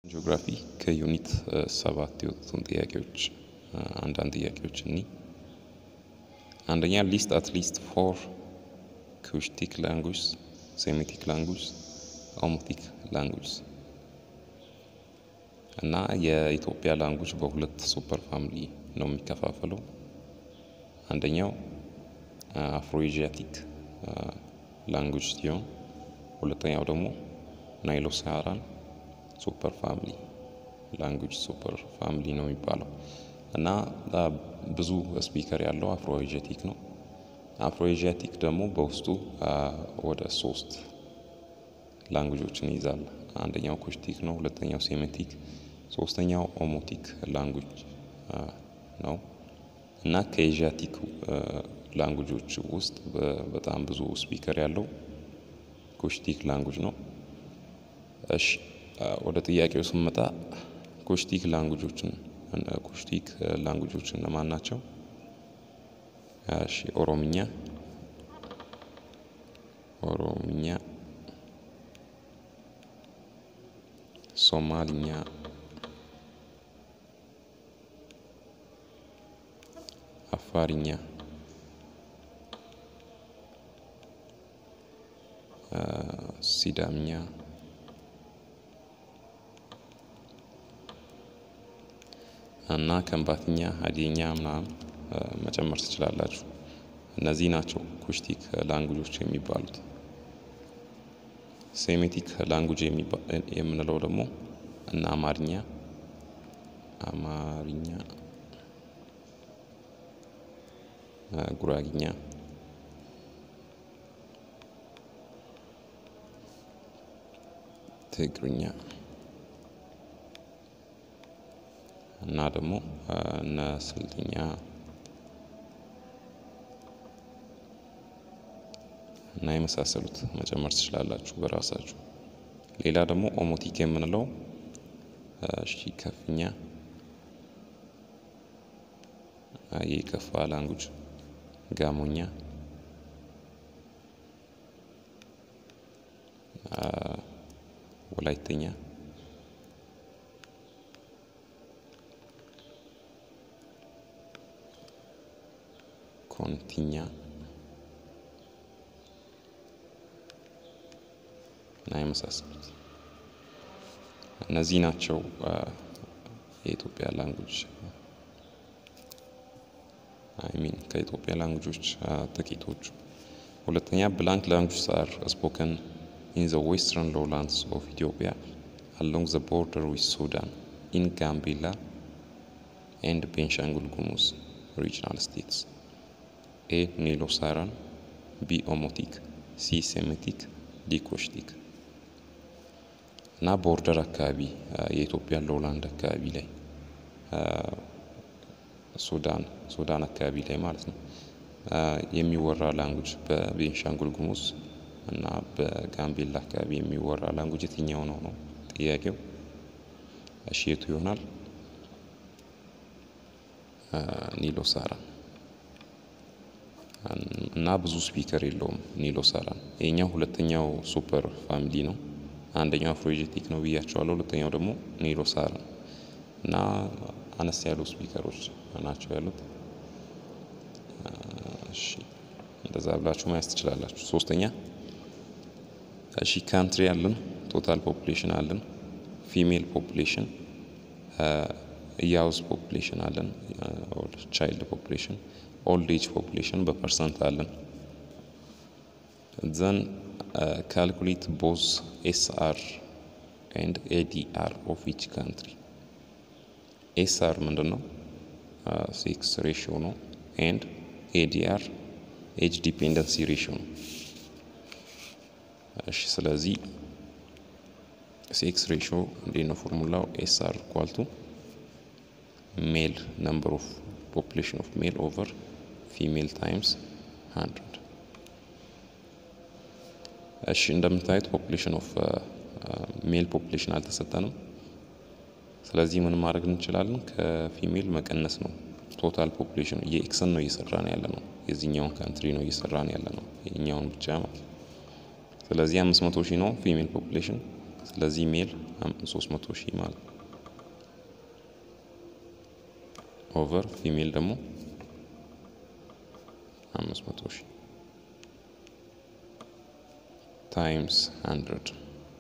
ጂኦግራፊ ከዩኒት ሰባት የወጡትን ጥያቄዎች አንዳንድ ጥያቄዎች እኒ አንደኛ ሊስት አት ሊስት ፎር ኩሽቲክ ላንጉጅ ሴሚቲክ ላንጉጅ ኦሞቲክ ላንጉጅ እና የኢትዮጵያ ላንጉጅ በሁለት ሱፐር ፋሚሊ ነው የሚከፋፈለው። አንደኛው አፍሮኤዥያቲክ ላንጉጅ ሲሆን ሁለተኛው ደግሞ ናይሎ ሳሃራን ሱፐር ፋሚሊ ላንጉጅ ሱፐር ፋሚሊ ነው የሚባለው እና ብዙ ስፒከር ያለው አፍሮኤዥያቲክ ነው። አፍሮኤዥያቲክ ደግሞ በውስጡ ወደ ሶስት ላንጉጆችን ይይዛል። አንደኛው ኩሽቲክ ነው፣ ሁለተኛው ሴሜቲክ፣ ሶስተኛው ኦሞቲክ ላንጉጅ ነው እና ከኤዥያቲክ ላንጉጆች ውስጥ በጣም ብዙ ስፒከር ያለው ኩሽቲክ ላንጉጅ ነው። እሺ ወደ ጥያቄው ስንመጣ ኩሽቲክ ላንጉጆችን ኩሽቲክ ላንጉጆች እነማን ናቸው? እሺ ኦሮምኛ፣ ኦሮምኛ፣ ሶማልኛ፣ አፋርኛ፣ ሲዳምኛ እና ከምባትኛ ሀዲኛ ምናምን መጨመር ትችላላችሁ። እነዚህ ናቸው ኩሽቲክ ላንጉጆች የሚባሉት። ሴሜቲክ ላንጉጅ የምንለው ደግሞ እና አማርኛ አማርኛ፣ ጉራግኛ፣ ትግርኛ እና ደግሞ እነ ስልጥኛ እና የመሳሰሉት መጨመር ትችላላችሁ በራሳችሁ። ሌላ ደግሞ ኦሞቲክ የምንለው እሺ ከፍኛ የከፋ ላንጉጅ፣ ጋሞኛ፣ ወላይተኛ ኮንቲኛ እና የመሳሰሉት እነዚህ ናቸው የኢትዮጵያ ላንጉጅ አይሚን ከኢትዮጵያ ላንጉጆች ጥቂቶቹ። ሁለተኛ ብላንክ ላንጉጅስ አር ስፖከን ኢን ዘ ዌስተርን ሎውላንድስ ኦፍ ኢትዮጵያ አሎንግ ዘ ቦርደር ዊዝ ሱዳን ኢን ጋምቤላ ኤንድ ቤንሻንጉል ጉሙዝ ሪጅናል ስቴትስ ኤ ኒሎ ሳራን፣ ቢ ኦሞቲክ፣ ሲ ሴሜቲክ፣ ዲ ኮሽቲክ እና ቦርደር አካባቢ የኢትዮጵያ ሎውላንድ አካባቢ ላይ ሱዳን ሱዳን አካባቢ ላይ ማለት ነው የሚወራ ላንጉጅ በቤንሻንጉል ጉሙዝ እና በጋምቤላ አካባቢ የሚወራ ላንጉጅ የትኛው ነው ነው ጥያቄው። እሺ የቱ ይሆናል? ኒሎ ሳራን እና ብዙ ስፒከር የለውም ኒሎ ሳራን። ይሄኛው ሁለተኛው ሱፐር ፋሚሊ ነው። አንደኛው አፍሮኤዥያቲክ ነው ብያቸዋለሁ። ሁለተኛው ደግሞ ኒሎ ሳራን እና አነስ ያሉ ስፒከሮች ናቸው ያሉት። እሺ እንደዛ ብላችሁ ማየት ትችላላችሁ። ሶስተኛ እሺ ካንትሪ አለን፣ ቶታል ፖፑሌሽን አለን፣ ፊሜል ፖፑሌሽን፣ ያውዝ ፖፑሌሽን አለን፣ ቻይልድ ፖፑሌሽን ኦልድ ኤጅ ፖፑሌሽን በፐርሰንት አለን። ዘን ካልኩሌት ቦዝ ኤስአር ኤንድ ኤዲአር ኦፍ ኢች ካንትሪ። ኤስአር ምንድን ነው? ሴክስ ሬሽዮ ነው። ኤንድ ኤዲአር ኤጅ ዲፔንደንሲ ሬሽዮ ነው። እሺ ስለዚህ ሴክስ ሬሽዮ እንዴት ነው ፎርሙላው? ኤስአር ኳልቱ ሜል ነምበር ኦፍ ፖፑሌሽን ኦፍ ሜል ኦቨር ፊሜል ታይምስ ሀንድረድ። እሺ እንደምታዩት ፖፑሌሽን ኦፍ ሜል ፖፑሌሽን አልተሰጠንም። ስለዚህ ምን ማድረግ እንችላለን? ከፊሜል መቀነስ ነው። ቶታል ፖፑሌሽን የኤክስን ነው እየሰራን ያለ ነው። የዚህኛውን ካንትሪ ነው እየሰራን ያለ ነው። የኛውን ብቻ ማለት ስለዚህ አምስት መቶ ሺህ ነው ፊሜል ፖፑሌሽን ስለዚህ ሜል ሶስት መቶ ሺህ ማለት ነው። ኦቨር ፊሜል ደግሞ አምስት መቶ ሺህ ታይምስ ሀንድረድ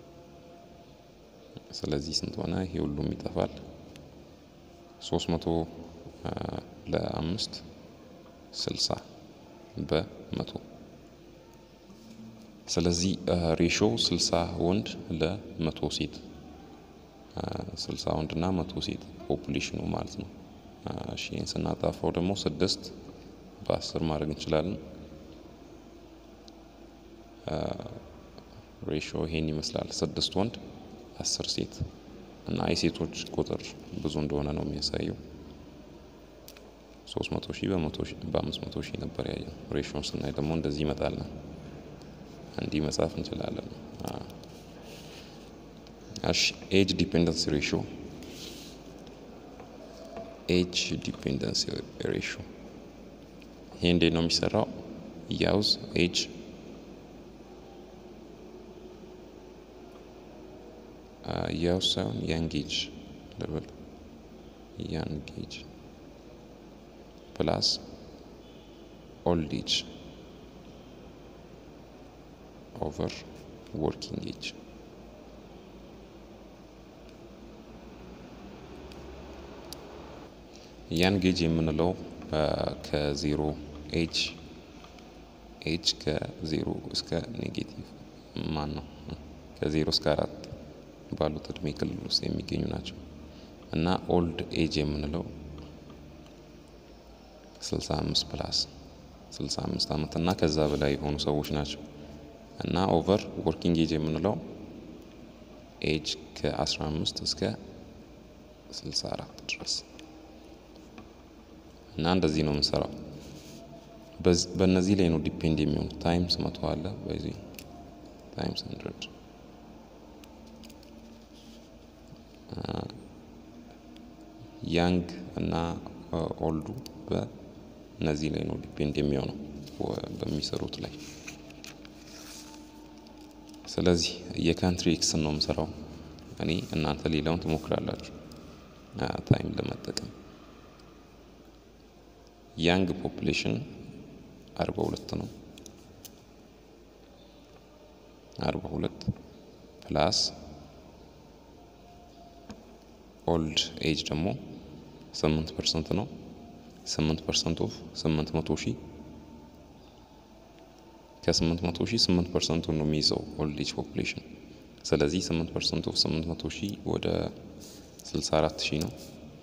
ስለዚህ ስንት ሆነ? ይሄ ሁሉም ይጠፋል። ሶስት መቶ ለአምስት ስልሳ በመቶ ስለዚህ ሬሾ ስልሳ ወንድ ለመቶ ሴት ስልሳ ወንድ እና መቶ ሴት ፖፑሌሽኑ ማለት ነው። እሺ ይህን ስናጣፋው ደግሞ ስድስት በአስር ማድረግ እንችላለን። ሬሾ ይሄን ይመስላል። ስድስት ወንድ አስር ሴት እና የሴቶች ቁጥር ብዙ እንደሆነ ነው የሚያሳየው። ሶስት መቶ ሺህ በአምስት መቶ ሺህ ነበር ያየው። ሬሾን ስናይ ደግሞ እንደዚህ ይመጣልን። እንዲህ መጻፍ እንችላለን። እሺ ኤጅ ዲፔንደንስ ሬሾ ኤጅ ዲፔንደንስ ሬሾ ይሄ እንዴት ነው የሚሰራው? ያውዝ ኤጅ ያው ሳይሆን ያንጌጅ ልብል ያንጌጅ ፕላስ ኦልድ ኤጅ ኦቨር ወርኪንግ ኤጅ ያንጌጅ የምንለው ከዜሮ ኤጅ ኤጅ ከዜሮ እስከ ኔጌቲቭ ማን ነው ከዜሮ እስከ አራት ባሉት እድሜ ክልል ውስጥ የሚገኙ ናቸው እና ኦልድ ኤጅ የምንለው 65 ፕላስ 65 ዓመት እና ከዛ በላይ የሆኑ ሰዎች ናቸው እና ኦቨር ወርኪንግ ኤጅ የምንለው ኤጅ ከ15 እስከ 64 ድረስ እና እንደዚህ ነው የምንሰራው። በእነዚህ ላይ ነው ዲፔንድ የሚሆኑ ታይምስ መቶ አለ በዚህ ታይምስ ሀንድረድ ያንግ እና ኦልዱ በእነዚህ ላይ ነው ዲፔንድ የሚሆነው በሚሰሩት ላይ። ስለዚህ የካንትሪ ኤክስን ነው የምሰራው እኔ፣ እናንተ ሌላውን ትሞክራላችሁ ታይም ለመጠቀም። ያንግ ፖፕሌሽን አርባ ሁለት ነው። አርባ ሁለት ፕላስ ኦልድ ኤጅ ደግሞ ስምንት ፐርሰንት ነው። ስምንት ፐርሰንት ኦፍ ስምንት መቶ ሺህ ከስምንት መቶ ሺህ ስምንት ፐርሰንቱን ነው የሚይዘው ኦልድ ኤጅ ፖፕሌሽን። ስለዚህ ስምንት ፐርሰንት ኦፍ ስምንት መቶ ሺህ ወደ ስልሳ አራት ሺህ ነው።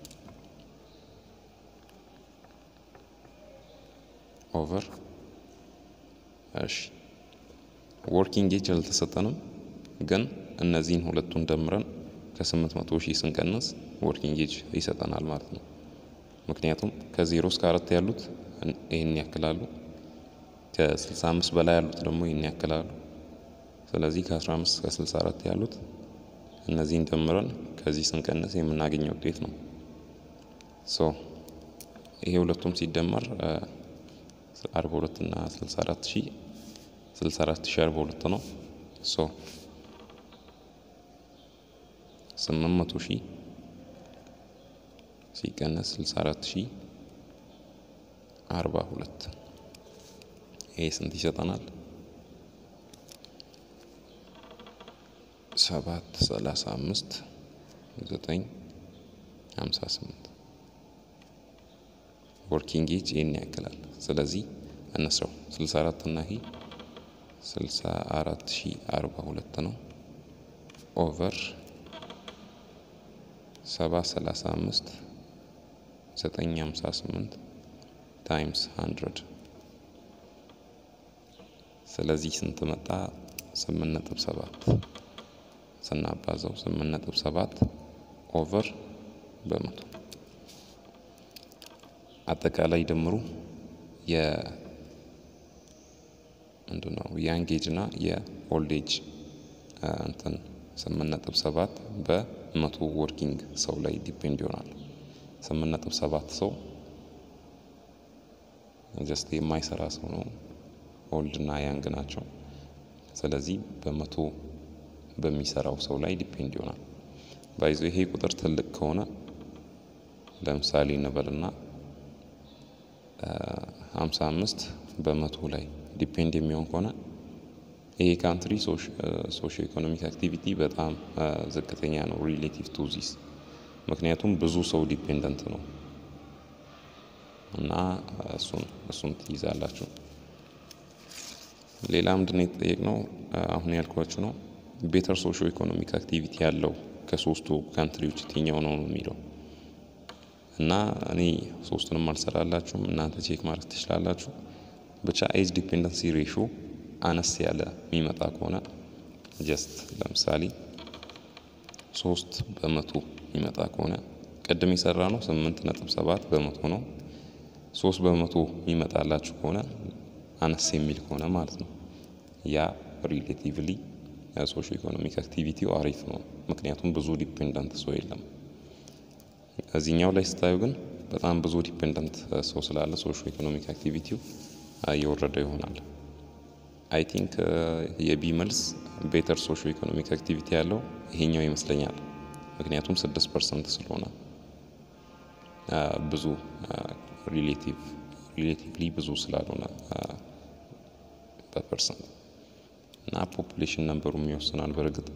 ኦቨር እሺ፣ ወርኪንግ ኤጅ አልተሰጠንም፣ ግን እነዚህን ሁለቱን ደምረን ከስምንት መቶ ሺህ ስንቀንስ ወርኪንግ ኤጅ ይሰጠናል ማለት ነው። ምክንያቱም ከዜሮ እስከ አራት ያሉት ይህን ያክላሉ፣ ከስልሳ አምስት በላይ ያሉት ደግሞ ይህን ያክላሉ። ስለዚህ ከአስራ አምስት እስከ ስልሳ አራት ያሉት እነዚህን ደምረን ከዚህ ስንቀንስ የምናገኘው ውጤት ነው። ሶ ይሄ ሁለቱም ሲደመር አርባ ሁለት እና ስልሳ አራት ሺህ ስልሳ አራት ሺህ አርባ ሁለት ነው። ሶ ስምንት መቶ ሺህ ሲቀነስ ስልሳ አራት ሺህ አርባ ሁለት ይሄ ስንት ይሰጠናል? ሰባት ሰላሳ አምስት ዘጠኝ ሀምሳ ስምንት ወርኪንግ ኤጅ ይህን ያክላል። ስለዚህ እነስረው ስልሳ አራት እና ይሄ ስልሳ አራት ሺህ አርባ ሁለት ነው ኦቨር ሰባ ሰላሳ አምስት ዘጠኝ ሀምሳ ስምንት ታይምስ ሀንድረድ ስለዚህ ስንት መጣ? ስምንት ነጥብ ሰባት ስናባዛው ስምንት ነጥብ ሰባት ኦቨር በመቶ አጠቃላይ ድምሩ የ ምንድን ነው ያንግ ኤጅ እና የኦልድ ኤጅ እንትን ስምንት ነጥብ ሰባት በመቶ ወርኪንግ ሰው ላይ ዲፔንድ ይሆናል። ስምንት ነጥብ ሰባት ሰው ጀስት የማይሰራ ሰው ነው። ኦልድ እና ያንግ ናቸው። ስለዚህ በመቶ በሚሰራው ሰው ላይ ዲፔንድ ይሆናል። ባይዞ ይሄ ቁጥር ትልቅ ከሆነ ለምሳሌ እንበልና ሀምሳ አምስት በመቶ ላይ ዲፔንድ የሚሆን ከሆነ ይሄ ካንትሪ ሶሽ ኢኮኖሚክ አክቲቪቲ በጣም ዝቅተኛ ነው ሪሌቲቭ ቱ ዚስ ምክንያቱም ብዙ ሰው ዲፔንደንት ነው እና እሱን እሱን ትይዛላችሁ። ሌላ ምንድን ነው የተጠየቅነው? አሁን ያልኳችሁ ነው ቤተር ሶሾ ኢኮኖሚክ አክቲቪቲ ያለው ከሶስቱ ካንትሪዎች የትኛው ነው ነው የሚለው እና እኔ ሶስቱንም አልሰራላችሁም እናንተ ቼክ ማድረግ ትችላላችሁ። ብቻ ኤጅ ዲፔንደንሲ ሬሾ አነስ ያለ የሚመጣ ከሆነ ጀስት ለምሳሌ ሶስት በመቶ የሚመጣ ከሆነ ቅድም የሰራ ነው ስምንት ነጥብ ሰባት በመቶ ነው። ሶስት በመቶ የሚመጣላችሁ ከሆነ አነስ የሚል ከሆነ ማለት ነው ያ ሪሌቲቭሊ ሶሾ ኢኮኖሚክ አክቲቪቲው አሪፍ ነው። ምክንያቱም ብዙ ዲፔንደንት ሰው የለም። እዚህኛው ላይ ስታዩ ግን በጣም ብዙ ዲፔንደንት ሰው ስላለ ሶሾ ኢኮኖሚክ አክቲቪቲው እየወረደ ይሆናል። አይ ቲንክ የቢ መልስ ቤተር ሶሾ ኢኮኖሚክ አክቲቪቲ ያለው ይሄኛው ይመስለኛል። ምክንያቱም ስድስት ፐርሰንት ስለሆነ ብዙ ሪሌቲቭ ሪሌቲቭሊ ብዙ ስላልሆነ በፐርሰንት እና ፖፑሌሽን ነንበሩም ይወስናል። በእርግጥ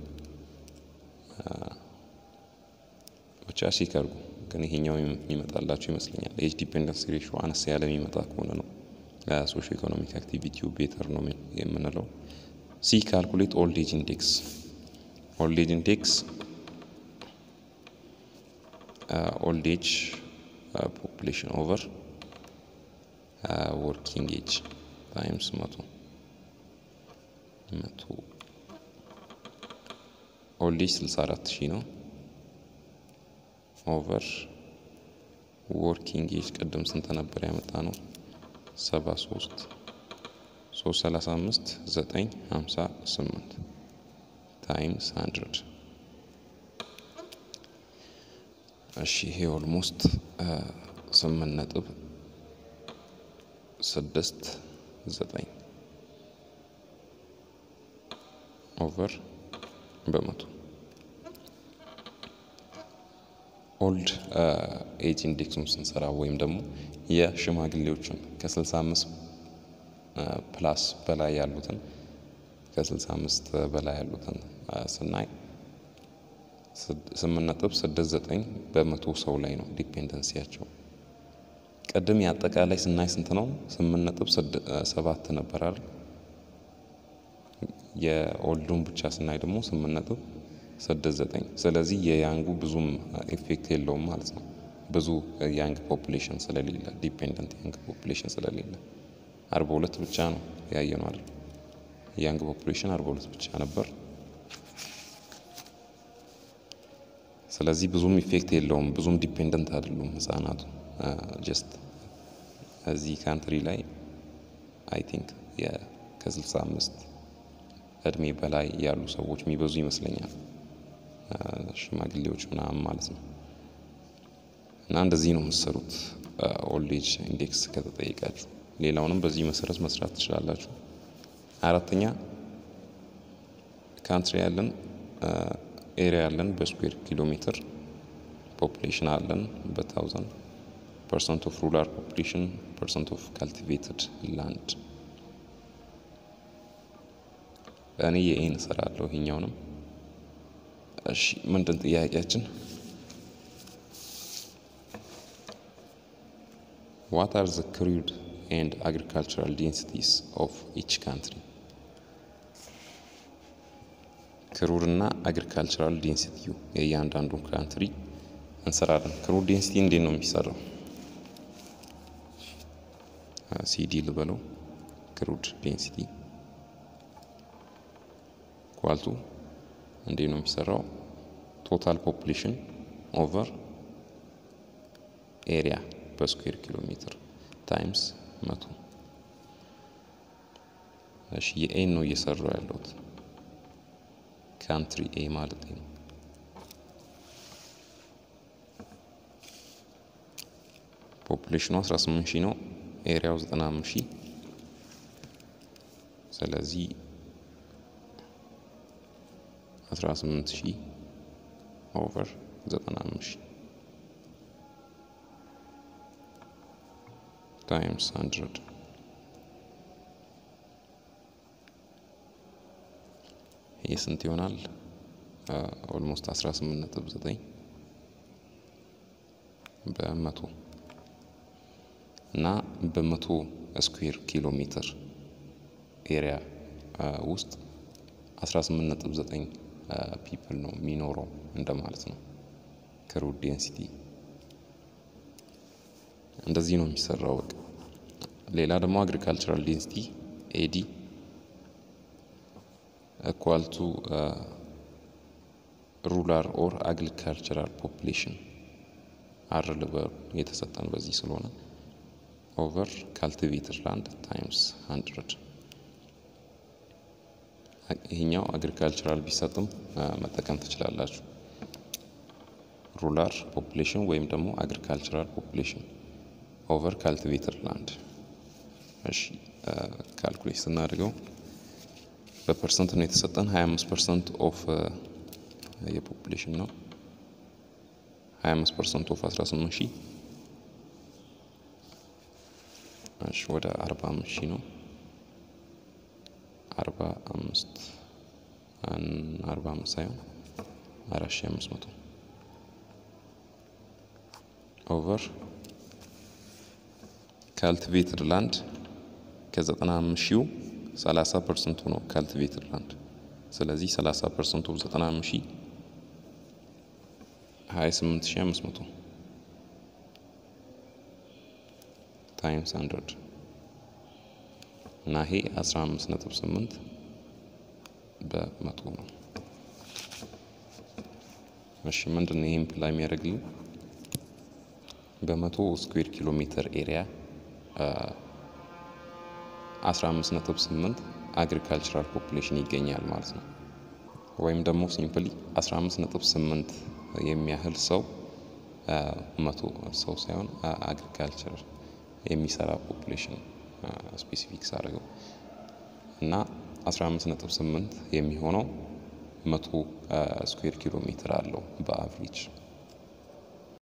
ብቻ ሲከርጉ ግን ይሄኛው የሚመጣላቸው ይመስለኛል። ኤጅ ዲፔንደንስ ሬሾ አነስ ያለ የሚመጣ ከሆነ ነው ሶሾ ኢኮኖሚክ አክቲቪቲው ቤተር ነው የምንለው። ሲ ካልኩሌት ኦልድ ኤጅ ኢንዴክስ ኦልድ ኤጅ ኢንዴክስ ኦልድ ኤጅ ፖፑሌሽን ኦቨር ወርኪንግ ኤጅ ታይምስ መቶ መቶ ኦልድ ኤጅ 64 ሺህ ነው ኦቨር ወርኪንግ ኤጅ ቅድም ስንት ነበር ያመጣ ነው? 73 335 958 ታይምስ 100 እሺ ይሄ ኦልሞስት ስምንት ነጥብ ስድስት ዘጠኝ ኦቨር በመቶ ኦልድ ኤጅ ኢንዴክሱን ስንሰራ ወይም ደግሞ የሽማግሌዎችን ከ65 ፕላስ በላይ ያሉትን ከ65 በላይ ያሉትን ስናይ 8.69 በመቶ ሰው ላይ ነው ዲፔንደንሲያቸው። ቅድም የአጠቃላይ ስናይ ስንት ነው? 8.7 ነበር አይደል? የኦልዱን ብቻ ስናይ ደግሞ 8.69 ስለዚህ የያንጉ ብዙም ኢፌክት የለውም ማለት ነው። ብዙ ያንግ ፖፑሌሽን ስለሌለ ዲፔንደንት ያንግ ፖፑሌሽን ስለሌለ አርባ ሁለት ብቻ ነው ያየነው አይደል? ያንግ ፖፑሌሽን አርባ ሁለት ብቻ ነበር። ስለዚህ ብዙም ኢፌክት የለውም። ብዙም ዲፔንደንት አይደሉም ህጻናቱ። ጀስት እዚህ ካንትሪ ላይ አይ ቲንክ ከስልሳ አምስት እድሜ በላይ ያሉ ሰዎች የሚበዙ ይመስለኛል፣ ሽማግሌዎች ምናምን ማለት ነው። እና እንደዚህ ነው የምትሰሩት ኦልድ ኤጅ ኢንዴክስ ከተጠየቃችሁ። ሌላውንም በዚህ መሰረት መስራት ትችላላችሁ። አራተኛ ካንትሪ ያለን ኤሪያ ያለን በስኩዌር ኪሎ ሜትር ፖፑሌሽን አለን በታውዘንድ ፐርሰንት ኦፍ ሩራል ፖፑሌሽን ፐርሰንት ኦፍ ካልቲቬትድ ላንድ እኔ የኤን እሰራለሁ ይሄኛውንም። እሺ ምንድን ጥያቄያችን? ዋት አር ዘ ክሩድ ኤንድ አግሪካልቸራል ዴንሲቲስ ኦፍ ኢች ካንትሪ ክሩድ እና አግሪካልቸራል ዴንሲቲው የእያንዳንዱ ካንትሪ እንሰራለን። ክሩድ ዴንሲቲ እንዴት ነው የሚሰራው? ሲዲ ልበለው። ክሩድ ዴንሲቲ ኳልቱ እንዴት ነው የሚሰራው? ቶታል ፖፑሌሽን ኦቨር ኤሪያ በስኩዌር ኪሎ ሜትር ታይምስ መቶ። እሺ የኤን ነው እየሰራው ያለሁት ካንትሪ ኤ ማለት ነው። ፖፑሌሽኑ 18 ሺህ ነው። ኤሪያው 95 ሺህ ስለዚህ 18 ሺህ ኦቨር 95 ሺህ ታይምስ 100 ይህ ስንት ይሆናል? ኦልሞስት 18.9 በመቶ እና በመቶ ስኩዌር ኪሎ ሜትር ኤሪያ ውስጥ 18.9 ፒፕል ነው የሚኖረው እንደማለት ነው። ክሩድ ዴንሲቲ እንደዚህ ነው የሚሰራው። በቃ ሌላ ደግሞ አግሪካልቸራል ዴንሲቲ ኤዲ ኢኳል ቱ ሩላር ኦር አግሪካልቸራል ፖፕሌሽን አር ልበሩ የተሰጠን በዚህ ስለሆነ ኦቨር ካልቲቬትድ ላንድ ታይምስ ሀንድረድ ይሄኛው አግሪካልቸራል ቢሰጥም መጠቀም ትችላላችሁ። ሩላር ፖፕሌሽን ወይም ደግሞ አግሪካልቸራል ፖፕሌሽን ኦቨር ካልቲቬትድ ላንድ። እሺ ካልኩሌት ስናደርገው በፐርሰንት ነው የተሰጠን 25 ፐርሰንት ኦፍ የፖፕሌሽን ነው 25 ፐርሰንት ኦፍ 18 ሺህ እሺ ወደ 45 ሺህ ነው 45 45 ሳይሆን 4500 ኦቨር ካልቲቬትድ ላንድ ከ95 ሺው 30 ፐርሰንቱ ነው ካልቲቬትድ ላንድ። ስለዚህ 30 ፐርሰንቱ 95 ሺህ 28500 ታይምስ 100 እና ይሄ 15.8 በመቶ ነው። እሺ ምንድን ነው ይሄን ፕላይ የሚያደርግልን በመቶ ስኩዌር ኪሎ ሜትር ኤሪያ 15.8 አግሪካልቸራል ፖፑሌሽን ይገኛል ማለት ነው። ወይም ደግሞ ሲምፕሊ 15.8 የሚያህል ሰው መቶ ሰው ሳይሆን አግሪካልቸር የሚሰራ ፖፑሌሽን ስፔሲፊክስ አድርገው እና 15.8 የሚሆነው መቶ ስኩዌር ኪሎ ሜትር አለው በአቭሬጅ